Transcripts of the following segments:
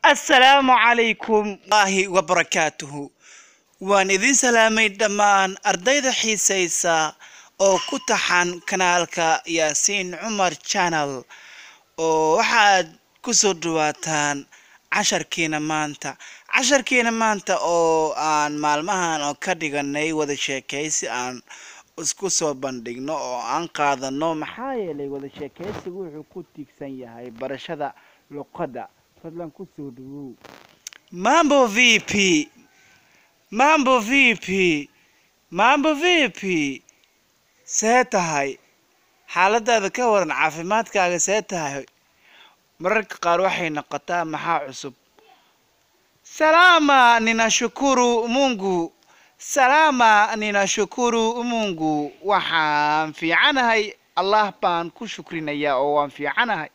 assalaamu calaykum allahi wabarakaatuhu waan idin salaamay dhammaan ardayda xiisaysa oo ku taxan kanaalka yaasiin cumar channel oo waxaad ku soo dhawaataan casharkiina maanta casharkiina maanta oo aan maalmahan oo ka dhiganay wada sheekaysi aan isku soo bandhigno oo aan qaadano maxaa yeelay wada sheekaysigu wuxuu ku tiigsan yahay barashada luqadda fadlan ku soo dhawow mambo vp mambo vp mambo vp see tahay xaaladaada ka waran caafimaadkaaga see tahay mararka qaar waxay noqotaa maxaa cusub salama ninashukuru mungu salama ninashukuru mungu waxaan fiicanahay allah baan ku shukrinayaa oo waan fiicanahay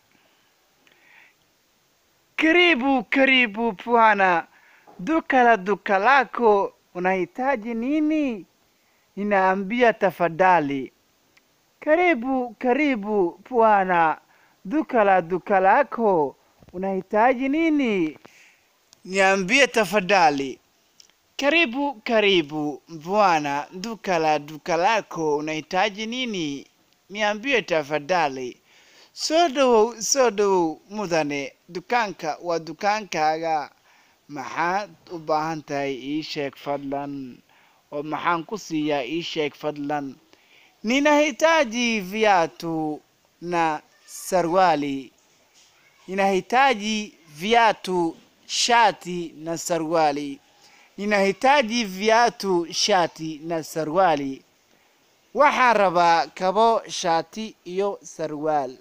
karibu karibu bwana duka la duka lako unahitaji nini ninaambia tafadhali karibu karibu bwana duka la duka lako unahitaji nini niambie tafadhali karibu karibu bwana duka la duka lako unahitaji nini niambie tafadhali soo dhawow soo dhawow mudane dukaanka waa dukaankaaga maxaad u baahan tahay ii sheeg fadlan oo maxaan ku siiyaa ii sheeg fadlan ninahitaji viatu na sarwali ninahitaji viatu shati na sarwali ninahitaji viatu shati na sarwali waxaan rabaa kabo shati iyo sarwaal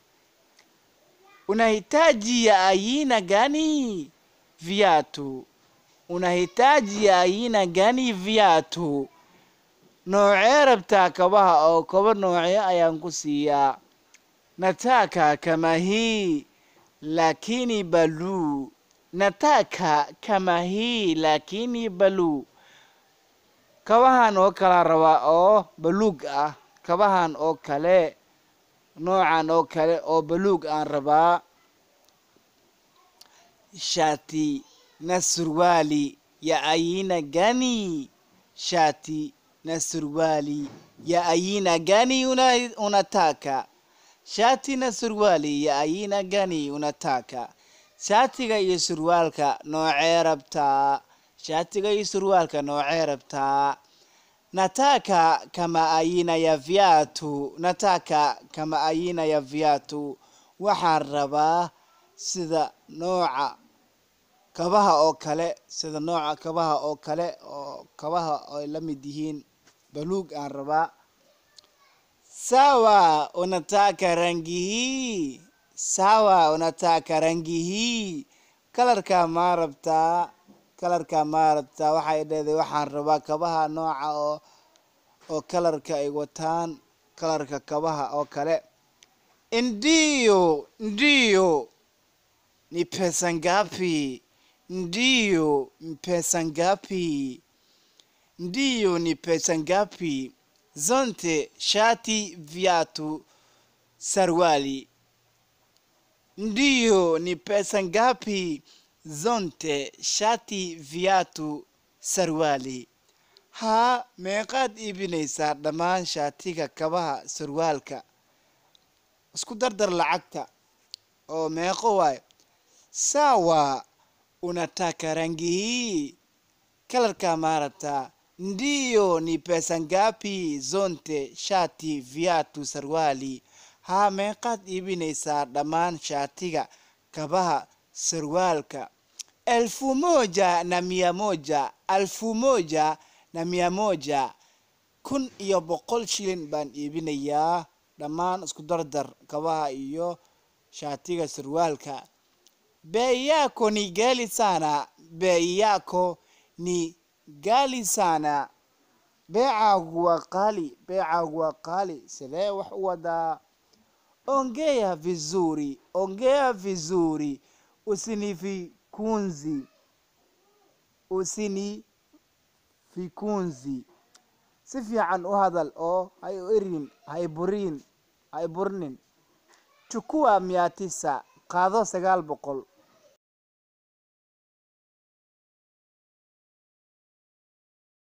unahitaji ya aina gani viatu unahitaji ya aina gani viatu noocee rabtaa kabaha oo kaba noocee ayaan ku siiyaa nataka kama hii lakini baluu nataka kama hii lakini baluu kabahan oo kala rabaa oo baluug ah kabahan oo kale noocan oo kale oo baluug aan rabaa shati na surwali ya aina gani shati na surwali ya aina gani una, unataka shati na surwali ya aina gani unataka shaatiga iyo surwaalka noocee rabtaa shaatiga iyo surwaalka noocee rabtaa nataka kama aina ya viatu nataka kama aina ya viatu waxaan rabaa sida nooca kabaha oo kale sida nooca kabaha oo kale oo kabaha ay la mid yihiin baluug aan rabaa sawa unataka rangi hii sawa unataka rangi hii kalarka maa rabtaa kalarka maa rabtaa waxay dheeday waxaan rabaa kabaha nooca oo oo kalarka ay wataan kalarka kabaha oo kale ndiyo ndiyo ni pesa ngapi ndiyo ni pesa ngapi ndiyo ni pesa ngapi zonte shati viatu sarwali ndiyo ni pesa ngapi zonte shati viatu sarwali haa meeqaad iibinaysaa dhammaan shaatiga kabaha sarwaalka isku dardar lacagta oo meeqo waayo sawa unataka rangi hii kalarka maa rabtaa ndiyo ni pesa ngapi zonte shati viatu sarwali haa meeqaad iibinaysaa dhammaan shaatiga kabaha sarwaalka elfu moja na mia moja elfu moja na mia moja kun iyo boqol shilin baan iibinayaa dhammaan isku dardar kabaha iyo shaatiga sarwaalka bei yako ni gali sana bei yako ni gali sana beecaagu waa qaali beecaagu waa qaali sidee wax u wadaa ongea vizuri ongea vizuri usinifikunzi usinifikunzi si fiican u hadal oo hay erin hay burin hay burnin chukua mia tisa qaado sagaal boqol